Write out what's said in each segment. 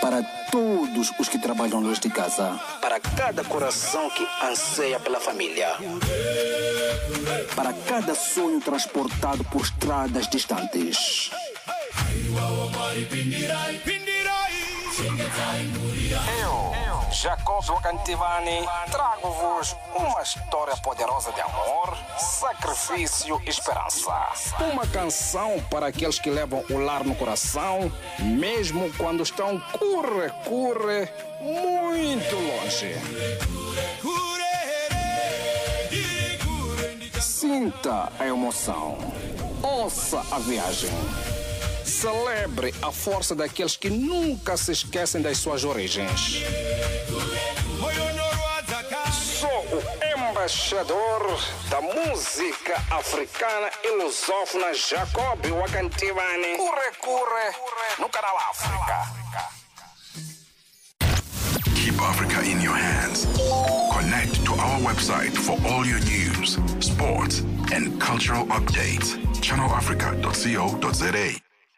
para todos os que trabalham longe de casa, para cada coração que anseia pela família, para cada sonho transportado por estradas distantes. Eu, Jacob Wakantivani, trago-vos uma história poderosa de amor, sacrifício e esperança. Uma canção para aqueles que levam o lar no coração, mesmo quando estão curre, curre, muito longe. Sinta a emoção. Ouça a viagem. Celebre a força daqueles que nunca se esquecem das suas origens. Sou o embaixador da música africana e lusófona Jacob Wakantivani. Curre, curre, no canal África. Keep Africa in your hands. Connect to our website for all your news, sports, and cultural updates. ChannelAfrica.co.za.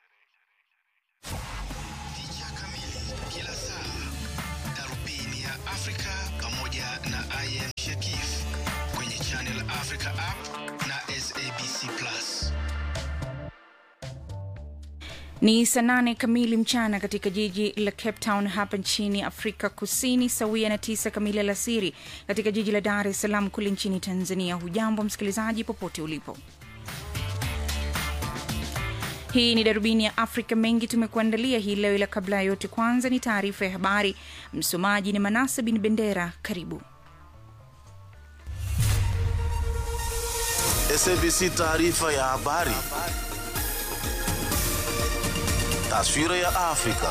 Picha kamili kila saa, darubini ya Afrika pamoja na IM Shakif kwenye Channel Africa app na SABC Plus. Ni saa nane kamili mchana katika jiji la Cape Town hapa nchini Afrika Kusini, sawia na tisa kamili alasiri katika jiji la Dar es Salaam kule nchini Tanzania. Hujambo msikilizaji, popote ulipo. Hii ni darubini ya Afrika. Mengi tumekuandalia hii leo, ila kabla ya yote, kwanza ni taarifa ya habari. Msomaji ni Manasa bin Bendera. Karibu. SABC taarifa ya habari. Taswira ya Afrika.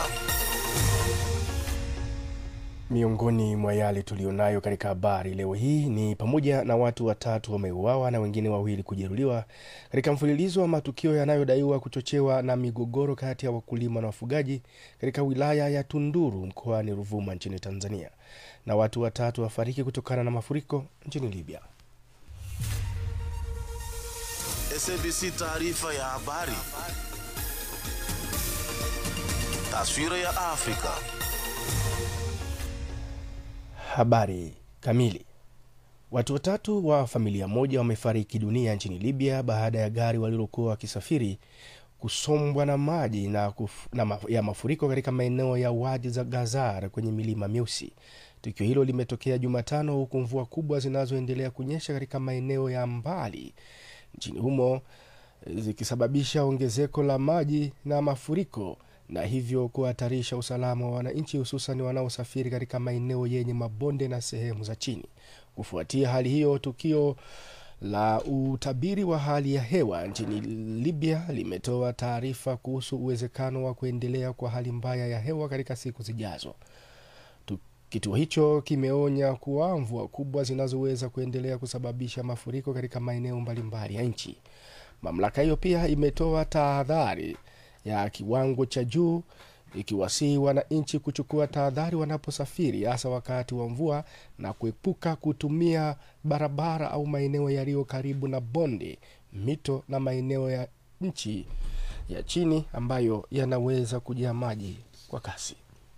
Miongoni mwa yale tuliyonayo katika habari leo hii ni pamoja na watu watatu wameuawa na wengine wawili kujeruhiwa katika mfululizo wa matukio yanayodaiwa kuchochewa na migogoro kati ya wakulima na wafugaji katika wilaya ya Tunduru mkoani Ruvuma nchini Tanzania, na watu watatu wafariki kutokana na mafuriko nchini Libya. SABC taarifa ya habari. Taswira ya Afrika. Habari kamili. Watu watatu wa familia moja wamefariki dunia nchini Libya baada ya gari walilokuwa wakisafiri kusombwa na maji na, kuf, na ma, ya mafuriko katika maeneo ya Wadi za Gazar kwenye milima Myeusi. Tukio hilo limetokea Jumatano huku mvua kubwa zinazoendelea kunyesha katika maeneo ya mbali nchini humo zikisababisha ongezeko la maji na mafuriko na hivyo kuhatarisha usalama wa wananchi hususan wanaosafiri katika maeneo yenye mabonde na sehemu za chini. Kufuatia hali hiyo, tukio la utabiri wa hali ya hewa nchini Libya limetoa taarifa kuhusu uwezekano wa kuendelea kwa hali mbaya ya hewa katika siku zijazo. Tu- Kituo hicho kimeonya kuwa mvua kubwa zinazoweza kuendelea kusababisha mafuriko katika maeneo mbalimbali ya nchi. Mamlaka hiyo pia imetoa tahadhari ya kiwango cha juu ikiwasihi wananchi kuchukua tahadhari wanaposafiri hasa wakati wa mvua na kuepuka kutumia barabara au maeneo yaliyo karibu na bonde, mito na maeneo ya nchi ya chini ambayo yanaweza kujaa maji kwa kasi.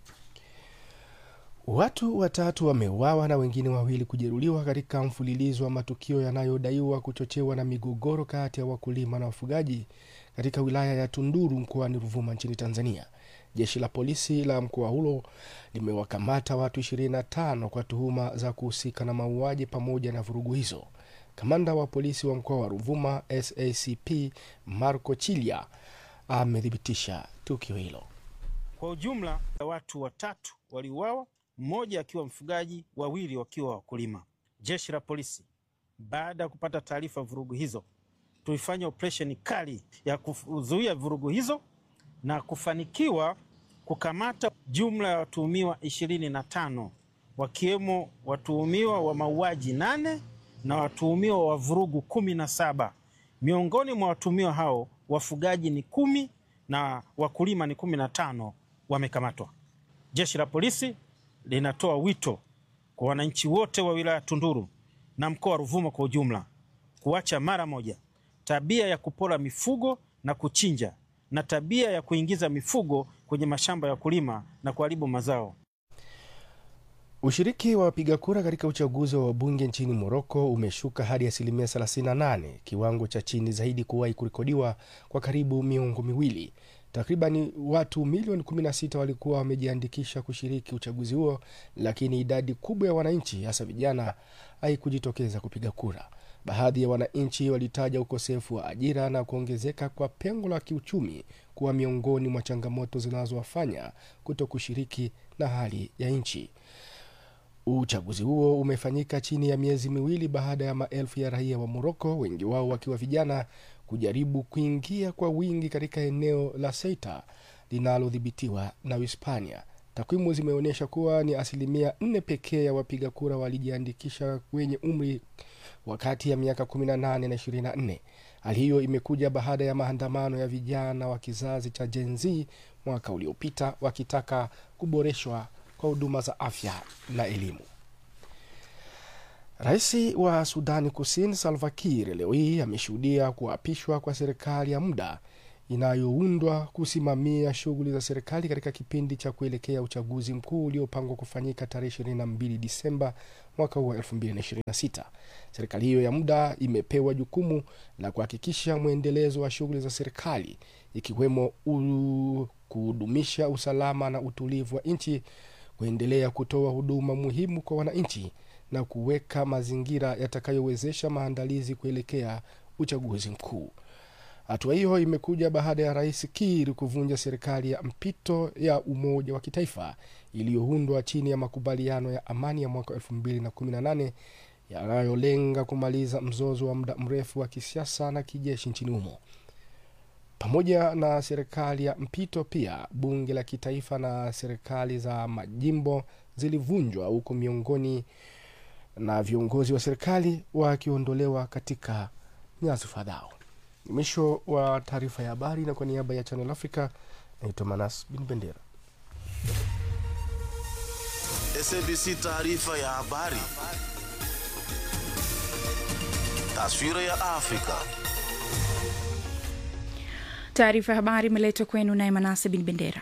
Watu watatu wameuawa na wengine wawili kujeruhiwa katika mfululizo wa matukio yanayodaiwa kuchochewa na migogoro kati ya wakulima na wafugaji katika wilaya ya Tunduru mkoani Ruvuma nchini Tanzania. Jeshi la polisi la mkoa huo limewakamata watu 25 kwa tuhuma za kuhusika na mauaji pamoja na vurugu hizo. Kamanda wa polisi wa mkoa wa Ruvuma SACP Marco Chilia amethibitisha tukio hilo. Kwa ujumla watu watatu waliuawa, mmoja akiwa mfugaji, wawili wakiwa wakulima. Jeshi la polisi baada ya kupata taarifa ya vurugu hizo, tulifanya operesheni kali ya kuzuia vurugu hizo na kufanikiwa kukamata jumla ya watuhumiwa ishirini na tano wakiwemo watuhumiwa wa mauaji nane na watuhumiwa wa vurugu kumi na saba. Miongoni mwa watuhumiwa hao wafugaji ni kumi na wakulima ni kumi na tano wamekamatwa. Jeshi la polisi linatoa wito kwa wananchi wote wa wilaya Tunduru na mkoa wa Ruvuma kwa ujumla kuacha mara moja tabia ya kupora mifugo na kuchinja na tabia ya kuingiza mifugo kwenye kwenye mashamba ya kulima na kuharibu mazao. Ushiriki wa wapiga kura katika uchaguzi wa wabunge nchini Moroko umeshuka hadi asilimia 38, kiwango cha chini zaidi kuwahi kurekodiwa kwa karibu miongo miwili. Takribani watu milioni 16 walikuwa wamejiandikisha kushiriki uchaguzi huo, lakini idadi kubwa ya wananchi, hasa vijana, haikujitokeza kupiga kura. Baadhi ya wananchi walitaja ukosefu wa ajira na kuongezeka kwa pengo la kiuchumi kuwa miongoni mwa changamoto zinazowafanya kuto kushiriki na hali ya nchi. Uchaguzi huo umefanyika chini ya miezi miwili baada ya maelfu ya raia wa Moroko, wengi wao wakiwa vijana, kujaribu kuingia kwa wingi katika eneo la Ceuta linalodhibitiwa na Uhispania. Takwimu zimeonyesha kuwa ni asilimia nne pekee ya wapiga kura walijiandikisha wenye umri wa kati ya miaka 18 na 24. Hali hiyo imekuja baada ya maandamano ya vijana wa kizazi cha Gen Z mwaka uliopita wakitaka kuboreshwa kwa huduma za afya na elimu. Rais wa Sudani Kusini Salva Kiir leo hii ameshuhudia kuapishwa kwa serikali ya muda inayoundwa kusimamia shughuli za serikali katika kipindi cha kuelekea uchaguzi mkuu uliopangwa kufanyika tarehe 22 Disemba mwaka huu wa 2026. Serikali hiyo ya muda imepewa jukumu la kuhakikisha mwendelezo wa shughuli za serikali ikiwemo u- kudumisha usalama na utulivu wa nchi, kuendelea kutoa huduma muhimu kwa wananchi na kuweka mazingira yatakayowezesha maandalizi kuelekea uchaguzi mkuu. Hatua hiyo imekuja baada ya rais Kiir kuvunja serikali ya mpito ya umoja wa kitaifa iliyoundwa chini ya makubaliano ya amani ya mwaka 2018 yanayolenga kumaliza mzozo wa muda mrefu wa kisiasa na kijeshi nchini humo. Pamoja na serikali ya mpito, pia bunge la kitaifa na serikali za majimbo zilivunjwa, huku miongoni na viongozi wa serikali wakiondolewa katika nyadhifa zao. Ni mwisho wa taarifa ya habari, na kwa niaba ya Channel Africa naitwa Manas Bin Bendera. SABC taarifa ya habari. Taswira ya Afrika. Taarifa ya habari imeletwa kwenu naye Manase Bin Bendera.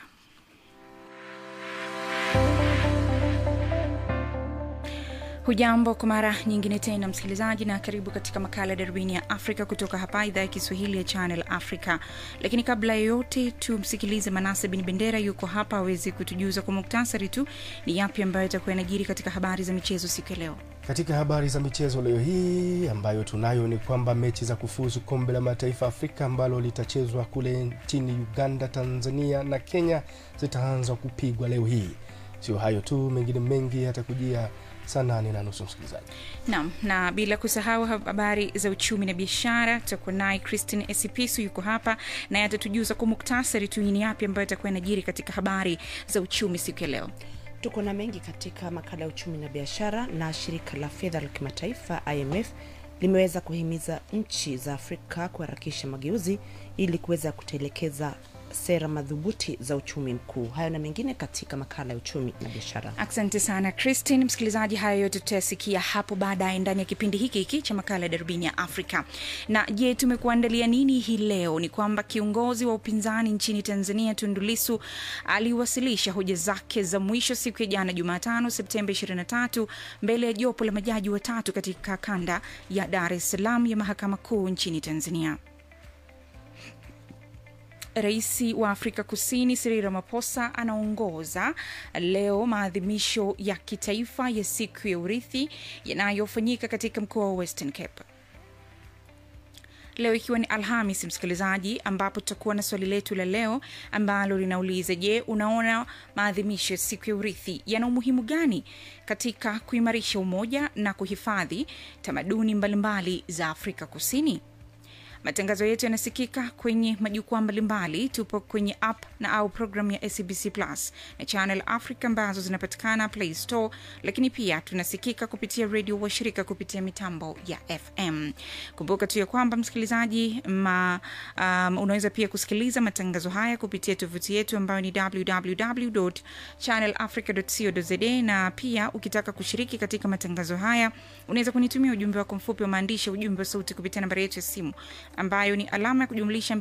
Hujambo kwa mara nyingine tena msikilizaji, na karibu katika makala ya darubini ya Afrika kutoka hapa idhaa ya Kiswahili ya Channel Africa. Lakini kabla ya yote, tumsikilize Manase Bin Bendera, yuko hapa awezi kutujuza kwa muktasari tu ni yapi ambayo itakuwa yanajiri katika habari za michezo siku ya leo. Katika habari za michezo leo hii ambayo tunayo ni kwamba mechi za kufuzu kombe la mataifa Afrika ambalo litachezwa kule nchini Uganda, Tanzania na Kenya zitaanza kupigwa leo hii. Sio hayo tu, mengine mengi yatakujia saa nane na nusu msikilizaji. Naam, na bila kusahau habari za uchumi na biashara, tutakuwa naye Christine Esipisu yuko hapa naye atatujuza kwa muktasari tu ni yapi ambayo itakuwa inajiri katika habari za uchumi siku ya leo. Tuko na mengi katika makala ya uchumi na biashara. Na shirika la fedha la kimataifa IMF limeweza kuhimiza nchi za Afrika kuharakisha mageuzi ili kuweza kutelekeza sera madhubuti za uchumi mkuu. Hayo na mengine katika makala ya uchumi na biashara. Asante sana Christine. Msikilizaji, haya yote tutayasikia hapo baadaye ndani ya kipindi hiki hiki cha makala ya darubini ya Afrika. Na je, tumekuandalia nini hii leo? Ni kwamba kiongozi wa upinzani nchini Tanzania Tundu Lissu aliwasilisha hoja zake za mwisho siku ya jana Jumatano, Septemba 23 mbele ya jopo la majaji watatu katika kanda ya Dar es Salaam ya mahakama kuu nchini Tanzania. Rais wa Afrika Kusini Cyril Ramaphosa anaongoza leo maadhimisho ya kitaifa ya siku ya urithi yanayofanyika katika mkoa wa Western Cape leo ikiwa ni Alhamis, msikilizaji, ambapo tutakuwa na swali letu la leo ambalo linauliza: Je, unaona maadhimisho ya siku ya urithi yana umuhimu gani katika kuimarisha umoja na kuhifadhi tamaduni mbalimbali za Afrika Kusini? Matangazo yetu yanasikika kwenye majukwaa mbalimbali. Tupo kwenye app na au programu ya SABC Plus na Channel Africa ambazo zinapatikana Play Store, lakini pia tunasikika kupitia redio washirika kupitia mitambo ya FM. Kumbuka tu ya kwamba msikilizaji, ma, um, unaweza pia kusikiliza matangazo haya kupitia tovuti yetu ambayo ni www.channelafrica.co.za, na pia ukitaka kushiriki katika matangazo haya unaweza kunitumia ujumbe wako mfupi wa maandishi, ujumbe wa sauti kupitia nambari yetu ya simu ambayo ni alama ya kujumlisha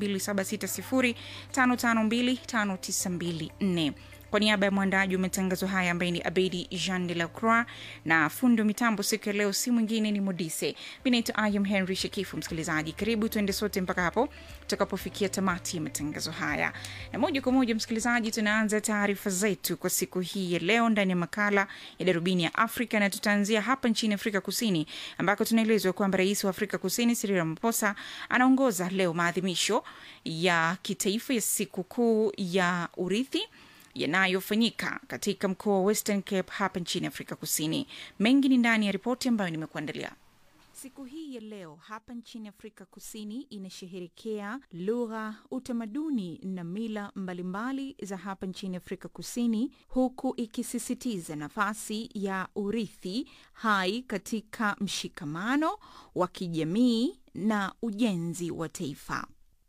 2760552594 kwa niaba ya mwandaji wa matangazo haya ambaye ni abedi jean de la croix na fundi wa mitambo siku ya leo si mwingine ni modise mi naitwa ayam henry shekifu msikilizaji karibu tuende sote mpaka hapo tutakapofikia tamati ya matangazo haya na moja kwa moja msikilizaji tunaanza taarifa zetu kwa siku hii ya leo ndani ya makala ya darubini ya afrika na tutaanzia hapa nchini afrika kusini ambako tunaelezwa kwamba rais wa afrika kusini Cyril Ramaphosa anaongoza leo maadhimisho ya kitaifa ya sikukuu ya urithi yanayofanyika katika mkoa wa Western Cape hapa nchini Afrika Kusini. Mengi ni ndani ya ripoti ambayo nimekuandalia. Siku hii ya leo hapa nchini Afrika Kusini inasherehekea lugha, utamaduni na mila mbalimbali za hapa nchini Afrika Kusini, huku ikisisitiza nafasi ya urithi hai katika mshikamano wa kijamii na ujenzi wa taifa.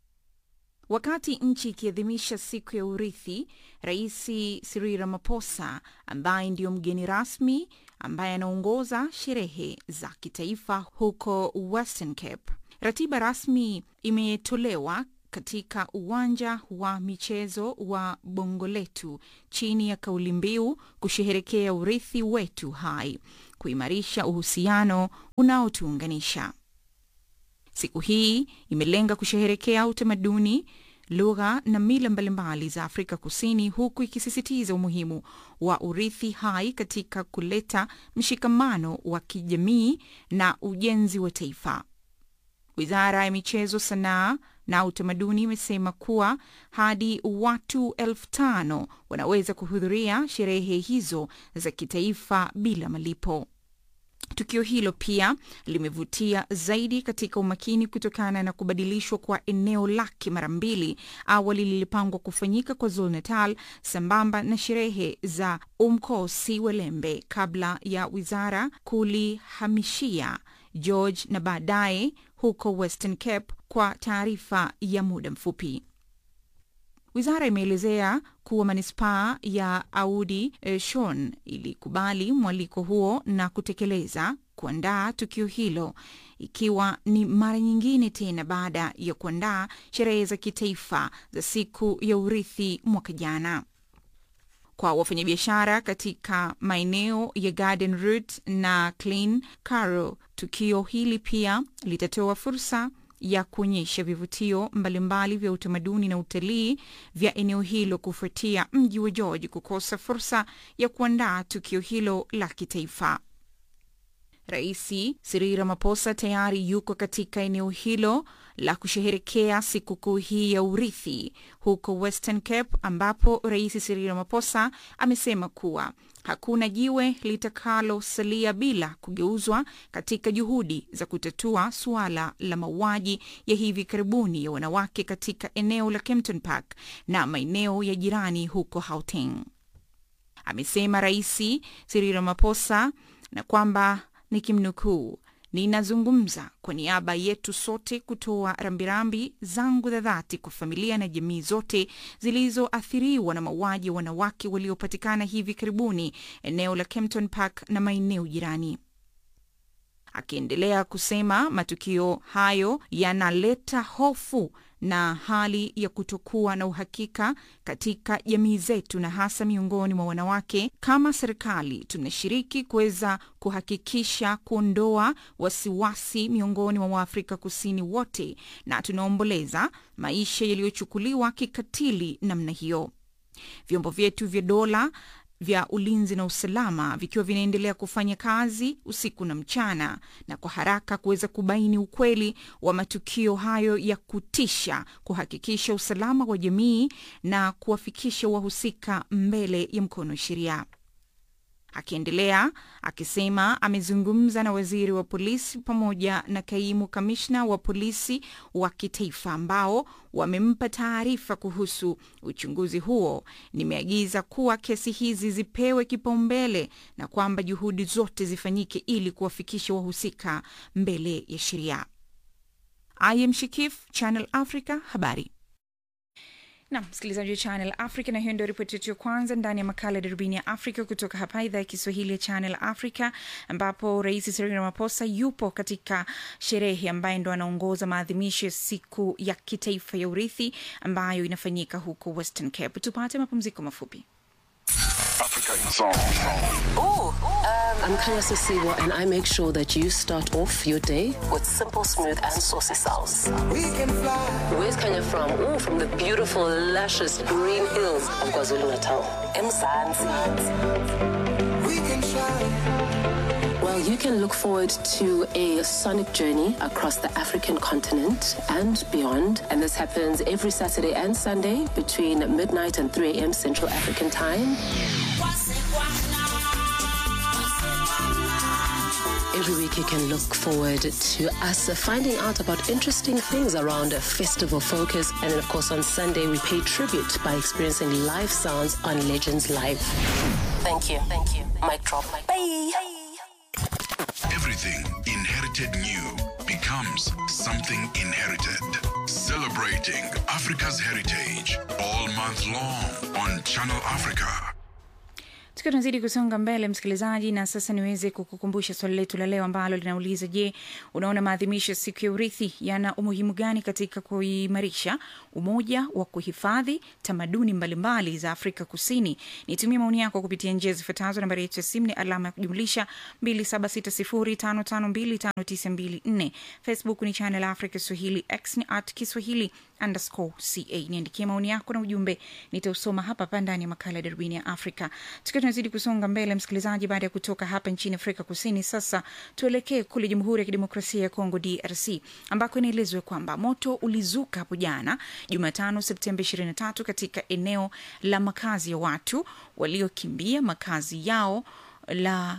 Wakati nchi ikiadhimisha siku ya urithi, Rais Cyril Ramaphosa ambaye ndiyo mgeni rasmi ambaye anaongoza sherehe za kitaifa huko Western Cape. Ratiba rasmi imetolewa katika uwanja wa michezo wa Bongoletu chini ya kauli mbiu kusherehekea urithi wetu hai, kuimarisha uhusiano unaotuunganisha. Siku hii imelenga kusherehekea utamaduni, lugha na mila mbalimbali za Afrika Kusini, huku ikisisitiza umuhimu wa urithi hai katika kuleta mshikamano wa kijamii na ujenzi wa taifa. Wizara ya Michezo, Sanaa na Utamaduni imesema kuwa hadi watu elfu tano wanaweza kuhudhuria sherehe hizo za kitaifa bila malipo. Tukio hilo pia limevutia zaidi katika umakini kutokana na kubadilishwa kwa eneo lake mara mbili. Awali lilipangwa kufanyika kwa Zulu Natal sambamba na sherehe za Umkosi Welembe kabla ya wizara kulihamishia George na baadaye huko Western Cape kwa taarifa ya muda mfupi. Wizara imeelezea kuwa manispaa ya Audi eh, Shon ilikubali mwaliko huo na kutekeleza kuandaa tukio hilo, ikiwa ni mara nyingine tena baada ya kuandaa sherehe za kitaifa za siku ya urithi mwaka jana. Kwa wafanyabiashara katika maeneo ya Garden Route na Clean Caro, tukio hili pia litatoa fursa ya kuonyesha vivutio mbalimbali vya utamaduni na utalii vya eneo hilo kufuatia mji wa George kukosa fursa ya kuandaa tukio hilo la kitaifa. Rais Cyril Ramaphosa tayari yuko katika eneo hilo la kusherehekea sikukuu hii ya urithi huko Western Cape, ambapo Rais Cyril Ramaphosa amesema kuwa hakuna jiwe litakalosalia bila kugeuzwa katika juhudi za kutatua suala la mauaji ya hivi karibuni ya wanawake katika eneo la Kempton Park na maeneo ya jirani huko Gauteng. Amesema Rais Cyril Ramaphosa na kwamba nikimnukuu, ninazungumza kwa niaba yetu sote kutoa rambirambi zangu za dhati kwa familia na jamii zote zilizoathiriwa na mauaji ya wanawake waliopatikana hivi karibuni eneo la Kempton Park na maeneo jirani. Akiendelea kusema matukio hayo yanaleta hofu na hali ya kutokuwa na uhakika katika jamii zetu na hasa miongoni mwa wanawake. Kama serikali, tunashiriki kuweza kuhakikisha kuondoa wasiwasi miongoni mwa Waafrika Kusini wote, na tunaomboleza maisha yaliyochukuliwa kikatili namna hiyo. Vyombo vyetu vya dola vya ulinzi na usalama vikiwa vinaendelea kufanya kazi usiku na mchana na kwa haraka kuweza kubaini ukweli wa matukio hayo ya kutisha, kuhakikisha usalama wa jamii na kuwafikisha wahusika mbele ya mkono wa sheria. Akiendelea akisema amezungumza na waziri wa polisi pamoja na kaimu kamishna wa polisi wa kitaifa ambao wamempa taarifa kuhusu uchunguzi huo. Nimeagiza kuwa kesi hizi zipewe kipaumbele na kwamba juhudi zote zifanyike ili kuwafikisha wahusika mbele ya sheria. I am Shikif, Channel Africa, habari na msikilizaji wa channel africa na hiyo ndio ripoti yetu ya kwanza ndani ya makala ya darubini ya afrika kutoka hapa idhaa ya kiswahili ya channel africa ambapo rais Cyril Ramaphosa yupo katika sherehe ambaye ndo anaongoza maadhimisho ya siku ya kitaifa ya urithi ambayo inafanyika huko western cape tupate mapumziko mafupi Africa in song. Ooh, um, I'm Kanya Sisiwa, and I make sure that you start off your day with simple, smooth, and saucy sauce. We can fly. Where's Kanya from? Ooh, from the beautiful, luscious green hills of KwaZulu Natal. Mzansi. We can Well, you can look forward to a sonic journey across the African continent and beyond. And this happens every Saturday and Sunday between midnight and 3 a.m. Central African Time. Every week, you can look forward to us finding out about interesting things around a festival focus. And then, of course, on Sunday, we pay tribute by experiencing live sounds on Legends Live. Thank you. Thank you. Mic drop. Bye. Everything inherited new becomes something inherited. Celebrating Africa's heritage all month long on Channel Africa. tukiwa tunazidi kusonga mbele msikilizaji na sasa niweze kukukumbusha swali letu la leo ambalo linauliza je unaona maadhimisho ya siku ya urithi yana umuhimu gani katika kuimarisha umoja wa kuhifadhi tamaduni mbalimbali za afrika kusini nitumie maoni yako kupitia njia zifuatazo nambari yetu ya simu ni alama ya kujumlisha 2760552594 facebook ni channel africa swahili x ni at kiswahili underscore ca niandikie maoni yako na ujumbe nitausoma hapa hapa ndani ya makala ya darubini ya afrika tukiwa tunazidi kusonga mbele msikilizaji baada ya kutoka hapa nchini afrika kusini sasa tuelekee kule jamhuri ya kidemokrasia ya kongo drc ambako inaelezwa kwamba moto ulizuka hapo jana jumatano septemba 23 katika eneo la makazi ya watu waliokimbia makazi yao la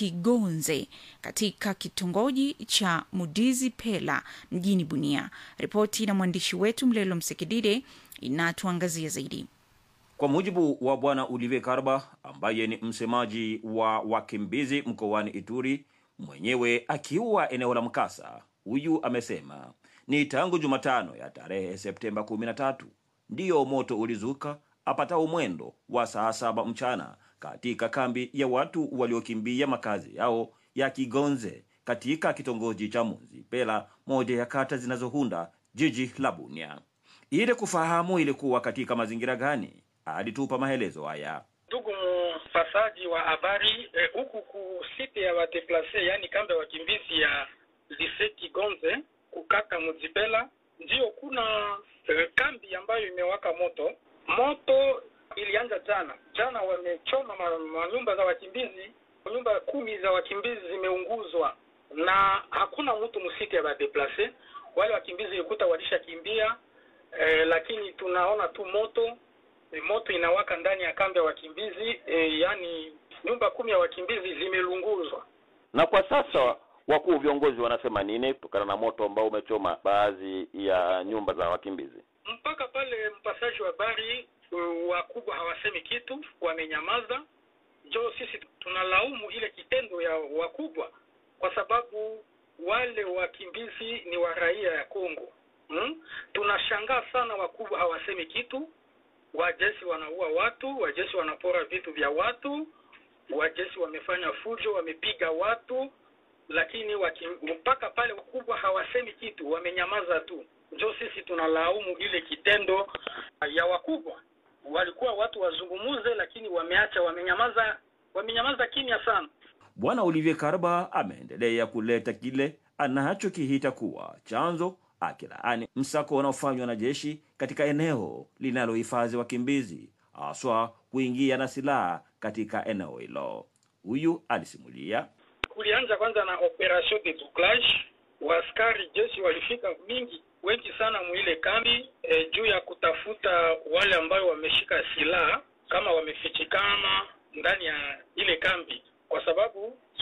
kigonze katika kitongoji cha mudizi pela mjini bunia ripoti na mwandishi wetu mlelo msekidide inatuangazia zaidi Kwa mujibu wa Bwana Olivier Karba ambaye ni msemaji wa wakimbizi mkoani Ituri, mwenyewe akiwa eneo la mkasa, huyu amesema ni tangu Jumatano ya tarehe Septemba 13 ndiyo moto ulizuka apatao mwendo wa saa saba mchana katika kambi ya watu waliokimbia makazi yao ya Kigonze katika kitongoji cha Munzi Pela, moja ya kata zinazohunda jiji la Bunia. Ili kufahamu ilikuwa katika mazingira gani, alitupa maelezo haya. Ndugu mpasaji wa habari eh, huku ku site ya wadeplase yani kambi ya wakimbizi ya lise Kigonze kukata Muzipela, ndiyo kuna eh, kambi ambayo imewaka moto. Moto ilianza jana jana, wamechoma ma- manyumba za wakimbizi, nyumba kumi za wakimbizi zimeunguzwa na hakuna mtu msite ya wadeplase. Wale wakimbizi ikuta walishakimbia eh, lakini tunaona tu moto e, moto inawaka ndani ya kambi ya wakimbizi e, yani nyumba kumi ya wakimbizi zimelunguzwa. Na kwa sasa wakuu viongozi wanasema nini kutokana na moto ambao umechoma baadhi ya nyumba za wakimbizi? Mpaka pale mpasaji wa habari uh, wakubwa hawasemi kitu, wamenyamaza. Jo, sisi tunalaumu ile kitendo ya wakubwa, kwa sababu wale wakimbizi ni wa raia ya Kongo. Hmm? Tunashangaa sana, wakubwa hawasemi kitu. Wajeshi wanaua watu, wajeshi wanapora vitu vya watu, wajeshi wamefanya fujo, wamepiga watu, lakini waki, mpaka pale wakubwa hawasemi kitu, wamenyamaza tu. Njo sisi tunalaumu ile kitendo ya wakubwa. Walikuwa watu wazungumuze, lakini wameacha, wamenyamaza, wamenyamaza kimya sana. Bwana Olivier Karba ameendelea kuleta kile anachokihita kuwa chanzo, akilaani msako unaofanywa na jeshi katika eneo linalohifadhi wakimbizi, haswa kuingia na silaha katika eneo hilo. Huyu alisimulia Kulianza kwanza na operation de bouclage, waaskari jeshi walifika mingi wengi sana muile kambi e, juu ya kutafuta wale ambao wameshika silaha kama wamefichikana ndani ya ile kambi, kwa sababu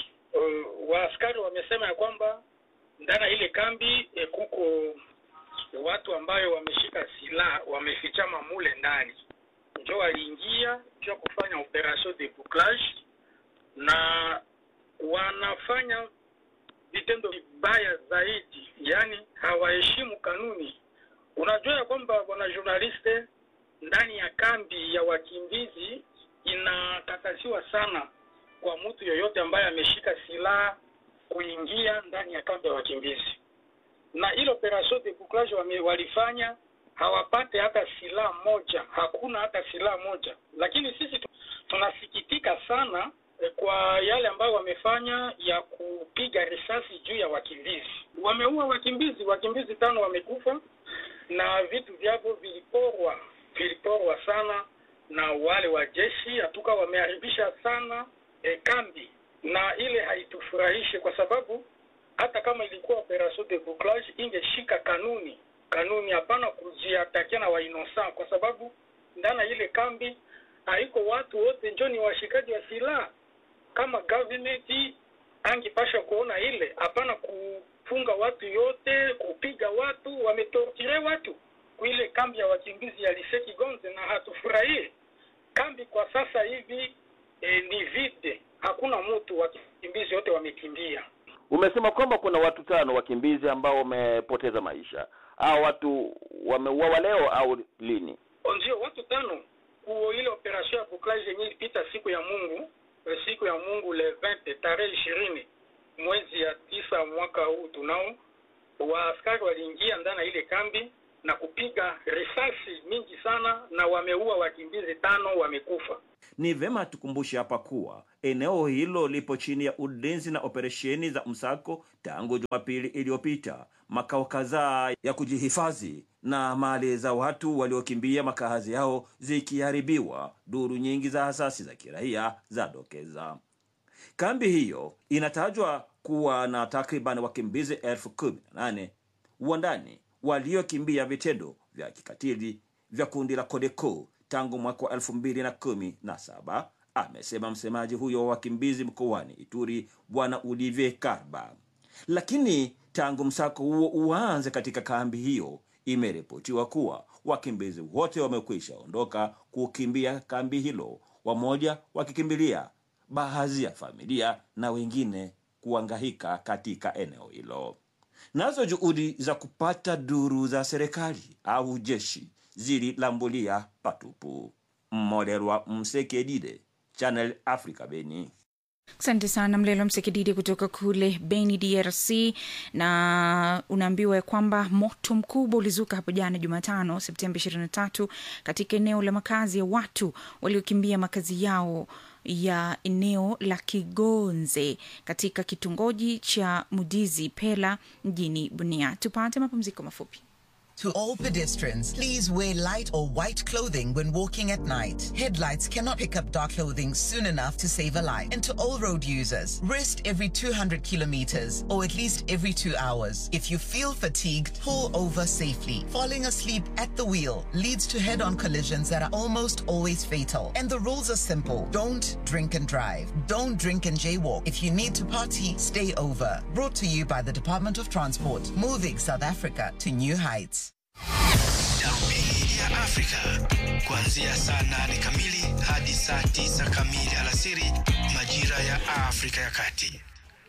uh, waaskari wamesema ya kwamba ndani ya ile kambi e, kuko watu ambayo wameshika silaha wamefichama mule ndani, njo waliingia juu ya kufanya operation de bouclage na wanafanya vitendo vibaya zaidi, yaani hawaheshimu kanuni. Unajua ya kwamba bwana journaliste, ndani ya kambi ya wakimbizi inakataziwa sana kwa mtu yoyote ambaye ameshika silaha kuingia ndani ya kambi ya wakimbizi. Na ile operation de bouclage wame- walifanya hawapate hata silaha moja, hakuna hata silaha moja. Lakini sisi tu- tunasikitika sana eh, kwa yale ambayo wamefanya ya kupiga risasi juu ya wakimbizi. Wameua wakimbizi, wakimbizi tano wamekufa na vitu vyavo viliporwa, viliporwa sana na wale wa jeshi. Hatuka wameharibisha sana eh, kambi, na ile haitufurahishe kwa sababu hata kama ilikuwa operation de bouclage ingeshika kanuni kanuni, hapana kujiatakia na wainosa, kwa sababu ndani ya ile kambi haiko watu wote njo ni washikaji wa silaha. Kama government angipasha kuona ile, hapana kufunga watu yote, kupiga watu, wametortire watu kuile kambi ya wakimbizi ya Lise Kigonze, na hatufurahie kambi kwa sasa hivi. E, ni vide, hakuna mtu, wakimbizi wote wamekimbia. Umesema kwamba kuna watu tano wakimbizi ambao wamepoteza maisha. Hao watu wameuawa leo au lini? ndio watu tano kuo ile operation ya bouclage yenye ilipita siku ya Mungu eh, siku ya Mungu le 20 tarehe ishirini mwezi ya tisa mwaka huu tunao, waaskari waliingia ndani ya ile kambi na kupiga risasi mingi sana, na wameua wakimbizi tano, wamekufa. Ni vema tukumbushe hapa kuwa eneo hilo lipo chini ya ulinzi na operesheni za msako tangu Jumapili iliyopita. Makao kadhaa ya kujihifadhi na mali za watu waliokimbia makazi yao zikiharibiwa, duru nyingi za asasi za kiraia zadokeza. Kambi hiyo inatajwa kuwa na takriban wakimbizi elfu kumi na nane wa ndani waliokimbia vitendo vya kikatili vya kundi la Codeco tangu mwaka wa elfu mbili na kumi na saba, amesema msemaji huyo wa wakimbizi mkoani Ituri, Bwana Olivier Karba. Lakini tangu msako huo uanze katika kambi hiyo, imeripotiwa kuwa wakimbizi wote wamekwisha ondoka kukimbia kambi hilo, wamoja wakikimbilia baadhi ya familia na wengine kuangahika katika eneo hilo. Nazo juhudi za kupata duru za serikali au jeshi zililambulia patupu. Mmoderwa Msekedide, Channel Africa, Beni. Asante sana Mlelo Msekididi kutoka kule Beni, DRC. Na unaambiwa ya kwamba moto mkubwa ulizuka hapo jana Jumatano, Septemba 23 katika eneo la makazi ya watu waliokimbia makazi yao ya eneo la Kigonze katika kitongoji cha Mudizi Pela mjini Bunia. Tupate mapumziko mafupi. To all pedestrians, please wear light or white clothing when walking at night. Headlights cannot pick up dark clothing soon enough to save a life. And to all road users, rest every 200 kilometers or at least every two hours. If you feel fatigued, pull over safely. Falling asleep at the wheel leads to head on collisions that are almost always fatal. And the rules are simple don't drink and drive. Don't drink and jaywalk. If you need to party, stay over. Brought to you by the Department of Transport, moving South Africa to new heights. Darubini ya Afrika kuanzia saa nane kamili hadi saa tisa kamili alasiri majira ya Afrika ya Kati.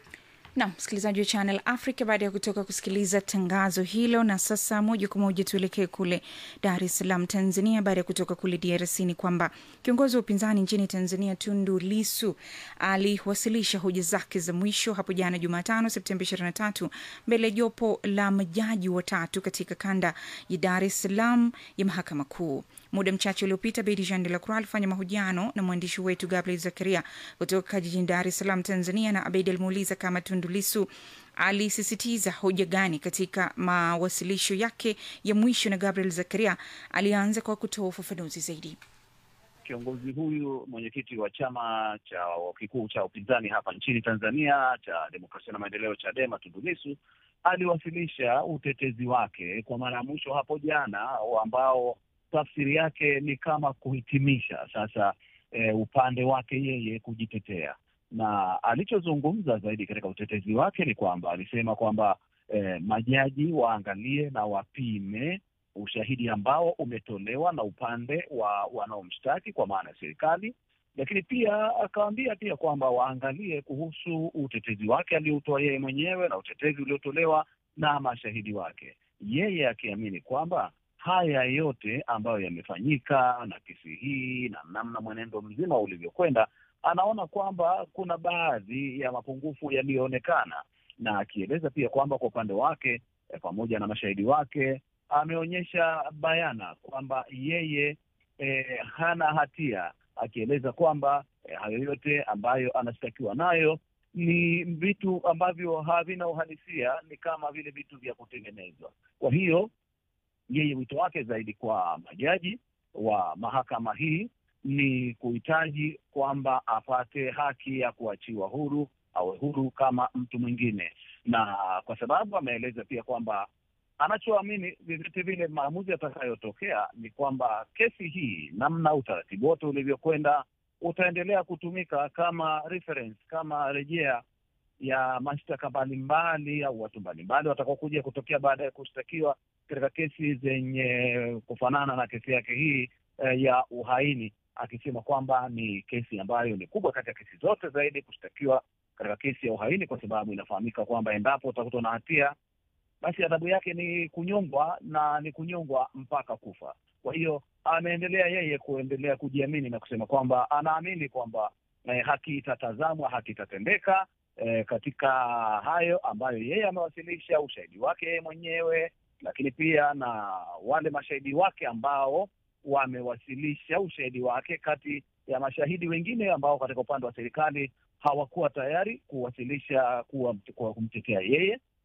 na msikilizaji wa Channel Africa, baada ya kutoka kusikiliza tangazo hilo, na sasa moja kwa moja tuelekee kule Dar es Salaam, Tanzania. Baada ya kutoka kule DRC, ni kwamba kiongozi wa upinzani nchini Tanzania Tundu Lisu aliwasilisha hoja zake za mwisho hapo jana Jumatano, Septemba 23 mbele ya jopo la majaji watatu katika kanda ya Dar es Salaam ya mahakama kuu. Muda mchache uliopita, Bedi Jean de la Croix alifanya mahojiano na mwandishi wetu Gabriel Zakaria kutoka jijini Dar es Salaam, Tanzania, na Abedi alimuuliza kama Tundu Lissu alisisitiza hoja gani katika mawasilisho yake ya mwisho, na Gabriel Zakaria alianza kwa kutoa ufafanuzi zaidi. Kiongozi huyu mwenyekiti wa chama cha kikuu cha upinzani hapa nchini Tanzania cha Demokrasia na Maendeleo, Chadema, Tundu Lissu aliwasilisha utetezi wake kwa mara ya mwisho hapo jana, ambao tafsiri yake ni kama kuhitimisha sasa e, upande wake yeye kujitetea, na alichozungumza zaidi katika utetezi wake ni kwamba alisema kwamba e, majaji waangalie na wapime ushahidi ambao umetolewa na upande wa wanaomshtaki kwa maana ya serikali, lakini pia akawaambia pia kwamba waangalie kuhusu utetezi wake aliotoa yeye mwenyewe na utetezi uliotolewa na mashahidi wake, yeye akiamini kwamba haya yote ambayo yamefanyika na kesi hii na namna mwenendo mzima ulivyokwenda, anaona kwamba kuna baadhi ya mapungufu yaliyoonekana, na akieleza pia kwamba kwa upande wake eh, pamoja na mashahidi wake ameonyesha bayana kwamba yeye eh, hana hatia, akieleza kwamba eh, hayo yote ambayo anashtakiwa nayo ni vitu ambavyo havina uhalisia, ni kama vile vitu vya kutengenezwa. Kwa hiyo yeye wito wake zaidi kwa majaji wa mahakama hii ni kuhitaji kwamba apate haki ya kuachiwa huru, awe huru kama mtu mwingine, na kwa sababu ameeleza pia kwamba anachoamini vyovyote vile maamuzi yatakayotokea ni kwamba kesi hii, namna utaratibu wote ulivyokwenda, utaendelea kutumika kama reference, kama rejea ya mashtaka mbalimbali au watu mbalimbali watakaokuja kutokea baada ya kushtakiwa katika kesi zenye kufanana na kesi yake hii eh, ya uhaini, akisema kwamba ni kesi ambayo ni kubwa kati ya kesi zote zaidi kushtakiwa katika kesi ya uhaini, kwa sababu inafahamika kwamba endapo utakutwa na hatia basi adhabu yake ni kunyongwa na ni kunyongwa mpaka kufa. Kwa hiyo ameendelea yeye kuendelea kujiamini na kusema kwamba anaamini kwamba eh, haki itatazamwa, haki itatendeka eh, katika hayo ambayo yeye amewasilisha ushahidi wake yeye mwenyewe, lakini pia na wale mashahidi wake ambao wamewasilisha ushahidi wake, kati ya mashahidi wengine ambao katika upande wa serikali hawakuwa tayari kuwasilisha kuwa, kuwa kumtetea yeye